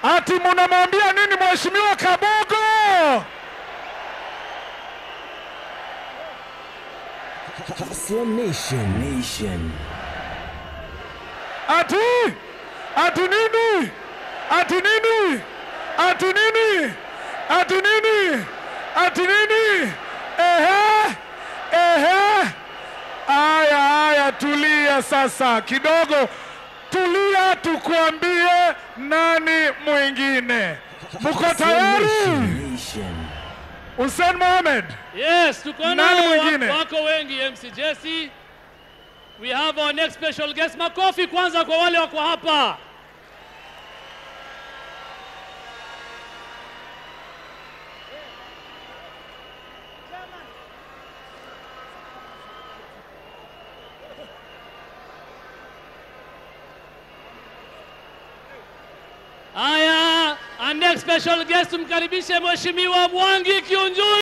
Ati munamwambia nini mheshimiwa Kabogo? Hustler Nation. Nation. Ati ati nini? Ati nini? Ati nini? Ati nini? Ati nini? Ehe, ehe. Aya, aya, tulia sasa kidogo, tulia, tukuambie nani mwingine. Mko Hustler tayari? Nation. Nation. Hussein Mohamed, Yes, tuko Nani nao mwingine? wako, wako wengi MC Jesse. We have our next special guest. Makofi kwanza kwa wale wako hapa. Aya, our next special guest tumkaribishe Mheshimiwa Mwangi Kiunjuri.